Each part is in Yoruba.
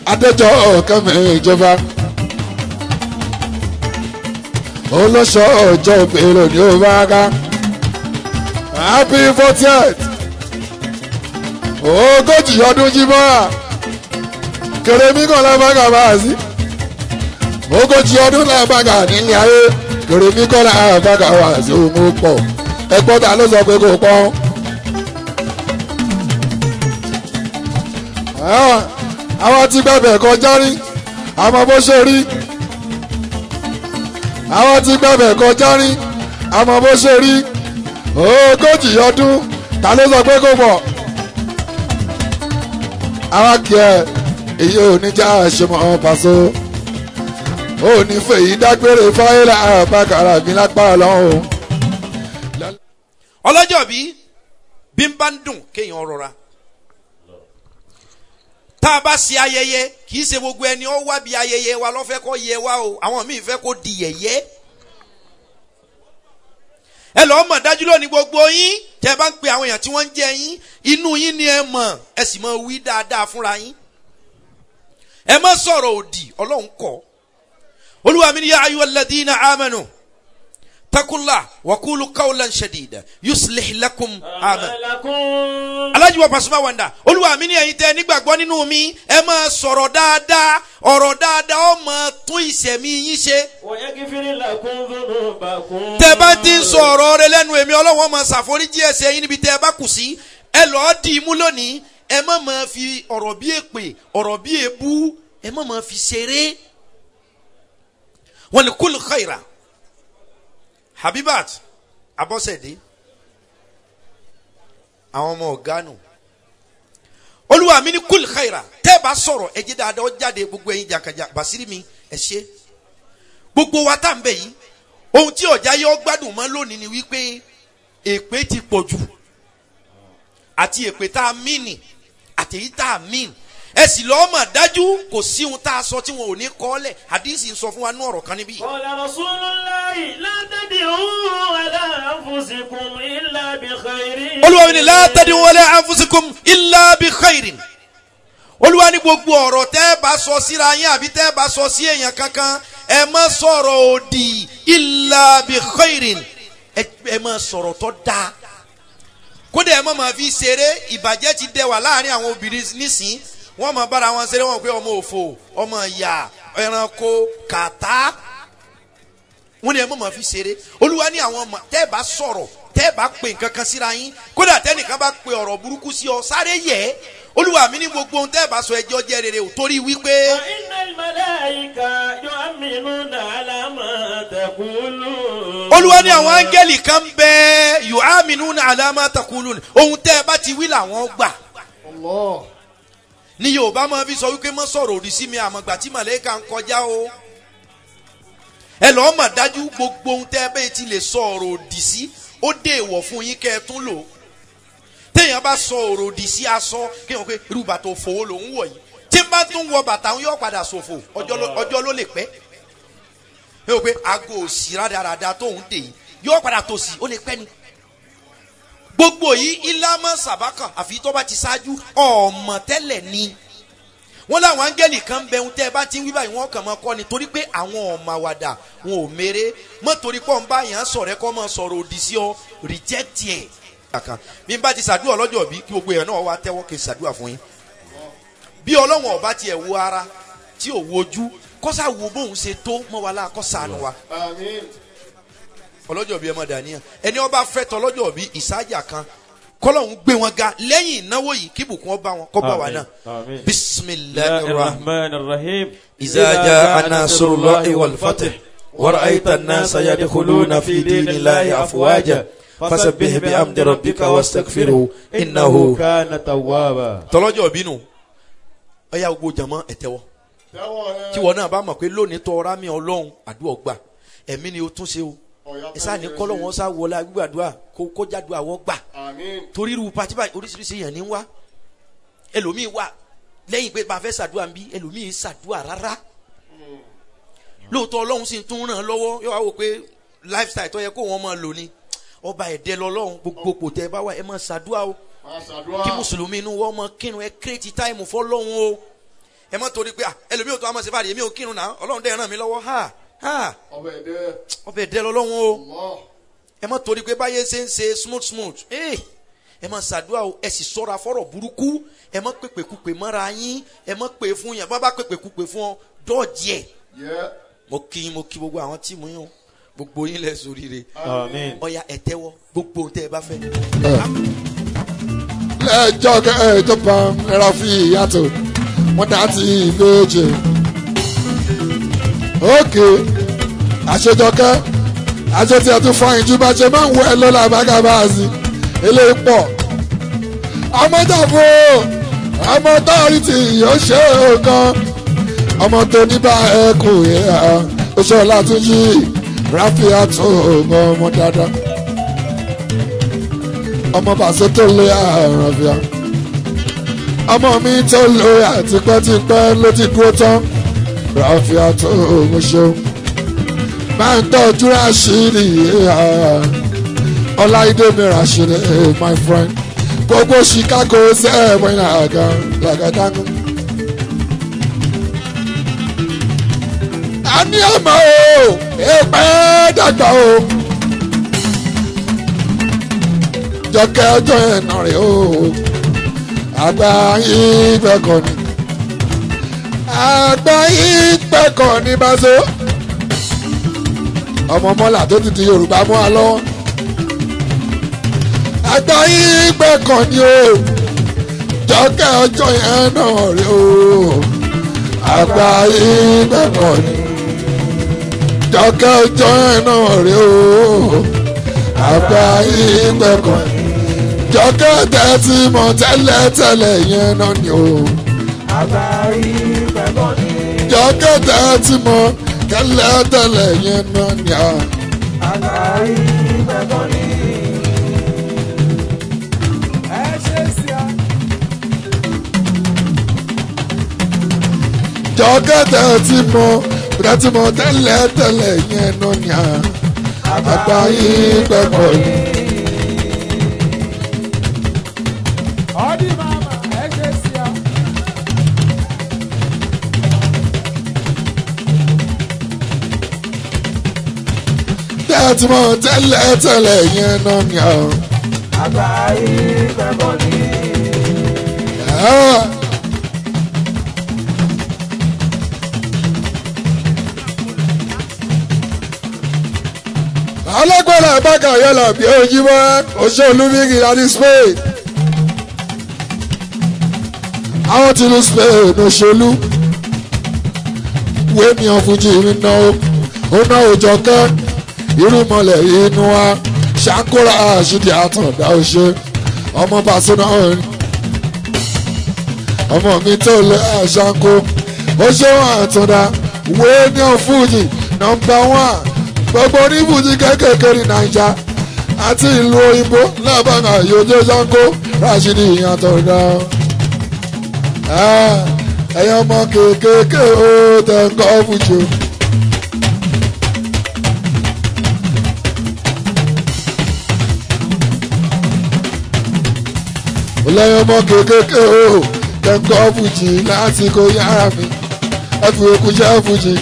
adéjọ́ kẹ́mi ìjọba olóṣọ ọjọ́ ìbéèrè ní òbára happy fortieth ogójì ọdún jímọ́ra kèrèmí kan lábàgà bá a sí ogójì ọdún lábàgà nílé ayé kèrèmí kan lábàgà wá sí òun pọ̀ ẹgbọ́n ta ló sọ pé kò pọ́n. àwọn tí gbàgbẹ́ kọjá rí àmọ́ bó ṣe rí àwọn tí gbàgbẹ́ kọjá rí àmọ́ bó ṣe rí ogójì ọdún ta ló sọ pé kò pọ̀ àwọn kì ẹ èyí ò ní já àṣemọ pàṣọ ò ní fèyí dágbére fáyélà àbákàrà mi lápá ọlọ́run. ọlọ́jọ́ bí bí n bá ń dùn kéèyàn rọra tá a bá ṣe ayẹyẹ kì í ṣe gbogbo ẹni ó wá bí ayẹyẹ wa lọ́fẹ́ kó yẹ wá o àwọn míì fẹ́ kó di yẹ̀yẹ́ ẹ lọ́ọ́ mọ̀ dájú lónìí gbogbo yín tẹ́ ẹ bá ń pe àwọn èèyàn tí wọ́n ń jẹ yín inú yín ni ẹ mọ̀ ẹ sì mọ̀ wí dáadáa fúnra yín ẹ má sọ̀rọ̀ òdì ọlọ́run kọ́ olúwa mi ni yá ayú alladhina amanu takunla wakulu kawlan shadida yuslih lakum amen alájú wa Pasuma wanda olúwa mi ni ẹ̀yin tẹ́ nígbàgbọ́ nínú mi ẹ máa sọ̀rọ̀ dáadáa ọ̀rọ̀ dáadáa ó máa tún ìṣẹ̀mí yín ṣe tẹ́ bá ti ń sọ ọ̀rọ̀ rẹ lẹ́nu èmi ọlọ́wọ́n máa ṣàforíjì ẹ̀ṣẹ̀ yín níbi tẹ́ ẹ bá kù sí ẹ lọ́ọ́ dì í mú lónìí ẹ má máa fi ọ̀rọ̀ bí èpè ọ̀rọ̀ bí èbú ẹ má máa fi ṣeré wọn ni kúlù khaira habibat abọ́sẹ̀dé àwọn ọmọ ọ̀gánù olúwa mi ní kúlù khaira tẹ́ ẹ bá sọ̀rọ̀ ẹ jẹ́ dáadáa ó jáde gbogbo ẹ̀yin jàǹkàjà basiri mi ẹ ṣe gbogbo wa tá à ń bẹ̀ yìí ohun tí ọ̀já yọ gbádùn mọ́ lónìí ni wípé èpè ti pọ̀ jù àti èpè tá a mìíní àtẹ̀yí tá a mìíní ẹ sì lọ́ọ́ mà dájú kò sí ohun tá a sọ tí wọn ò ní kọ́ lẹ̀ àdìsí ń sọ fún wa ní ọ̀rọ̀ kan níbí. قال رسول الله لا تدعوا على أنفسكم إلا بخير olúwa mi ni látàdí wọlé anfusikum illa bi khairin olúwa ní gbogbo ọ̀rọ̀ tẹ́ ẹ bá sọ síra yín àbí tẹ́ ẹ bá sọ sí èèyàn kankan ẹ má sọ̀rọ̀ òdì illa bi khairin ẹ ẹ má sọ̀rọ̀ tó dáa kódà ẹ má máa fi ṣeré ìbàjẹ́ ti dẹ wà láàrin àwọn obìnrin nísìn wọ́n máa bára wọn ṣeré wọn pé ọmọ òfò ọmọ ìyá ẹranko kàtá wọ́n ní ẹ má máa fi ṣeré olúwa ní àwọn ọmọ tẹ́ ẹ bá sọ̀rọ̀ tẹ́ ẹ bá pè nǹkan kan síra yín kódà tẹ́nìkan bá pe ọ̀rọ̀ burúkú sí ọ sáré yẹ̀ ẹ́ olúwa mi ní gbogbo ohun tẹ́ ẹ bá sọ ẹjọ́ jẹ́ rere ò torí wípé وإن الملائكة يؤمنون على ما تقولون olúwa ní àwọn áńgẹ́lì kan bẹ yu'aminuna ala ma taqulun ohun tẹ́ ẹ bá ti wí làwọn gbà ní yorùbá máa fi sọ wípé mọ́ sọ̀rọ̀ òdì sí mi àmọ̀gbà tí màlẹ́kà ń kọjá o ẹ lọ́ọ́ mà dájú gbogbo ohun tẹ́ ẹ bẹ́ẹ̀ ti lè sọ ọ̀rọ̀ òdì sí ó dé ìwọ̀ fún yín kẹ́ ẹ tún lò téèyàn bá sọ ọ̀rọ̀ òdì sí aṣọ kéèyàn pé irú bàtà òfòwò ló ń wọ̀ yìí tí n bá tún wọ bàtà ń yọ padà ṣòfò ọjọ́ ló- ọjọ́ ló lè pẹ́ ẹ wò pé aago òsì rádaràda tóun dè yìí yọ padà tòsí ó lè pẹ́ ni gbogbo yìí ìlàmọ sàbákà àfi tó bá ti ṣáájú ọmọ tẹ́lẹ̀ ni wọn láwọn áńgẹ́lì kan bẹ ohun tẹ́ ẹ bá ti ń wí báyìí wọn kàn máa kọ́ ni torí pé àwọn ọmọ àwàdà wọn ò mèrè mọ́ torí pọ̀ ń bá yàn án sọ̀rọ̀ ẹ kọ́ máa sọ̀rọ̀ òdì sí ọ reject ẹ̀. kàkà bí n bá ti ṣàdúrà lọ́jọ́ bí kí gbogbo èèyàn náà wá tẹ́wọ́ kí n ṣàdúrà fún yín. bí ọlọ́wọ̀n ọba tiẹ̀ wo ara tí ò wojú kọ́sà wo bóun ṣe tó mọ́ wa láà kọ́sàánú wa ọlọ́jọ́ bíi ẹmọ dàníyàn ẹni ọba fẹ́ tọ ọlọ́jọ́ bíi ìsájà kan kọ́lọ́hún gbé wọn ga lẹ́yìn ìnáwó yìí kí bùkún ọba wọn kọ́ bá wa náà آمين bisimilahi rahman الرحمن الرحيم إذا جاء نصر الله والفتح ورأيت الناس يدخلون في دين الله أفواجا فسبح بحمد ربك واستغفره إنه كان توابا tọlọ́jọ́ bínú ọyá gbogbo jàmọ́ ẹ̀tẹ́wọ́ tí wọn náà bá mọ̀ pé lónìí tọ́ ọ̀rá mi ọlọ́run àdúrà gbà ẹ̀mí ni o tún ṣe o ẹ sáà ní kọ́lọ́ wọn sá wọlé gbàdúrà kó kó jádùá wọ́n gbà torí irú pati báyìí oríṣiríṣi èèyàn ní wá ẹlòmíì wà lẹ́yìn pé bá a fẹ́ ṣàdúrà ń bí ẹlòmíì ṣàdúrà rárá lóòótọ́ ọlọ́run sì tún ràn án lọ́wọ́ yóò wá wò pé lifestyle tó yẹ kó wọn máa lò ní ọba ẹ̀dẹ́ lọ́lọ́run gbogbo kò tẹ́ ẹ bá wà ẹ máa ṣàdúrà o kí mùsùlùmí inú wọn máa kírun ẹ kírètì táìmù fọlọ́run o ẹ mọ́ torí pé ah, ẹlòmíì ò tó àmọ́ sí fàdí èmi ò kírun náà ọlọ́run dẹ́ ràn mí lọ́wọ́ ha ha ọmọ ẹ̀dẹ́ ọbẹ̀ dẹ́ lọ́lọ́run o mọ́ ẹ mọ́ torí pé báyé ṣe ń ṣe smooth smooth ee ẹ mọ́ ṣàdúrà o ẹ sì sọ́ra fọ́rọ̀ burúkú ẹ mọ́ pèpèkúpè mọ́ra yín ẹ mọ́ pè fún yẹn bá bá pèpèkúpè fún ọ dọ́ọ̀jì ẹ̀ yẹ mo kí yín mo kí gbogbo àwọn tíìmù yín o gbogbo yín lẹ sóríire Àmín. ọya ẹ tẹ́wọ́ gbogbo ohun tẹ́ ẹ bá fẹ́. lẹ́jọ́ kẹ́ẹ̀jọ́ pa ẹ̀rọ fi ìyàtọ̀ wọ́n dá ti ìbejì. ókè àṣejọkẹ́ àṣetí ẹ̀ tún fọyín ju bá ṣe máa ń wọ ẹ lọ́la bágàbáàsì eléyìí pọ̀. ọmọ jàpọ̀ ọmọ tọ́ọ̀rì tí yóò ṣe é kan ọmọ tó ní bá ẹ kù yẹ oṣù ọ̀làtúnjì ráfíà tó ọmọ ọmọ dáadáa ọmọ bàṣẹ tó lé àrùn ọ̀fíà ọmọ mi tó lé àtipẹ́tipẹ́ ló ti dúró tán ráfíà tó ọmọ ṣeun máa ń tọ́jú ráṣírí ọláìdé mi ráṣírí my friend gbogbo chicago sẹ́ẹ̀mọ́ àga làgàdàgù. a ní ọmọ o èèpẹ̀ dàgbà o. jọkẹ́ ọjọ́ ẹ̀nà rẹ̀ o àgbà yín gbẹ̀kọ̀ ni àgbà yín gbẹ̀kọ̀ ni báṣọ ọmọ mọ́là tó ti di yorùbá mọ́ a lọ́wọ́ àgbà yín gbẹ̀kọ̀ ni o jọkẹ́ ọjọ́ ẹ̀nà rẹ̀ o àgbà yín gbẹ̀kọ̀ ni jọkẹ́ ọjọ́ ẹ̀nà rẹ̀ o àgbà yín gbẹ̀kọ̀ ni jọkẹ́ tẹ́tí mọ̀ tẹ́lẹ̀tẹ́lẹ̀ yẹn náà ni o. jọkẹ́ tẹ́tí mọ̀ tẹ́lẹ̀tẹ́lẹ̀ yẹn náà ni a. jọkẹ́ tẹ́tí mọ̀ tẹ́tí mọ̀ tẹ́lẹ̀tẹ́lẹ̀ yẹn náà ni a. àgbà yín gbẹ̀kọ̀ ni. Odi mama, ẹ ṣe sí a. tẹ́tí mọ̀ tẹ́lẹ̀tẹ́lẹ̀ yẹn náà ni a. Àgbà yìí gbẹ̀bọ̀ ni. Ah. alágbára àbáka yọlọ bí ojúmọ́ oṣù olúmíkì láti spain àwọn tí lu spain òṣèlú wémi ọ̀fúnjì mi ná ó ná òjọ kẹ́ irúmọlẹ̀ inú wa ṣàkóra àṣìdí àtàndá ọṣẹ ọmọ bàṣẹ ọmọ mi tó lé àṣàkó ó ṣe wọn àtúndà wémi ọ̀fúnjì nọmba wán gbogbo oníbùdí kékèké ní naija àti ìlú òyìnbó lábàgà yòójó sanko rashidi àtọ̀dá ẹ̀yọ́ ọmọ kékèké ó tẹ̀ ń kọ́ fújò. lẹ́yìn ọmọ kékèké ó tẹ̀ ń kọ́ fújì lásìkò yàrá mi ẹ fi okùn ṣẹ́ fújì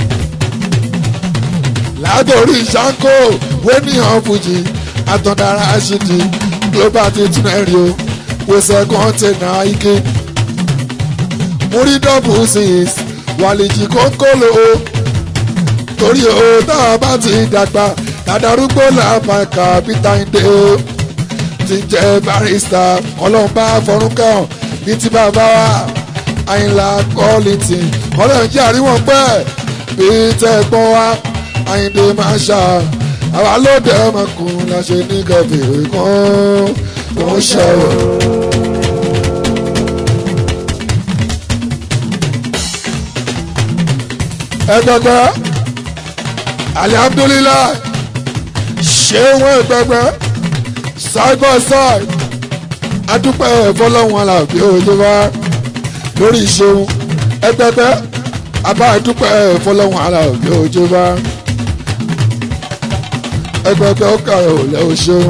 látòrí sanko wéníhàn fújì àtọ̀dára àṣìdì global tìtúnẹ̀rì o wẹsẹ̀ kọ́ńtẹ̀nà ike múrí dọ́bù six wàlìjì kókóló o torí o tá a bá ti dàgbà dàdárúgbó làbàkà peter inde o ti jẹ́ barista ọlọ́mbà fọrúnkàn ní ti bàbá wa àyìnlá kọ́lìtì ọlọ́run jẹ́ àríwọ̀n pẹ́ bí tẹ́ gbọ́n wa àyìndé máa ṣá àwa lóde ọmọkùnrin la ṣe ní kẹfìrí kan tó ń ṣe o. ẹgbẹgbẹ alihamdulilayi ṣé wọn ẹgbẹgbẹ side by side adúpẹ́ fọlọ́wọn alábí òjòba lórí ìṣeun ẹgbẹgbẹ abá adúpẹ́ fọlọ́wọn alábí òjòba ẹgbẹgbẹ ọkà òlẹ òṣèun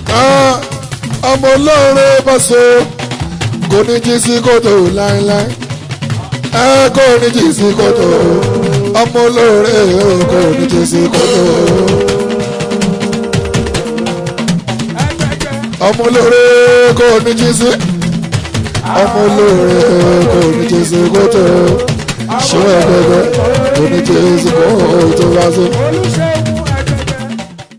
ọmọ olóore bọ́sọ̀ kò ní jí sí kòtò láéláé ẹ kò ní jì sí kòtò ọmọ olóore kò ní jì sí kòtò ọmọ olóore kò ní jì sí ọmọ olóore kò ní jì sí kòtò ṣé ẹgbẹgbẹ kò ní jì sí kòtò wá sí. olùṣègùn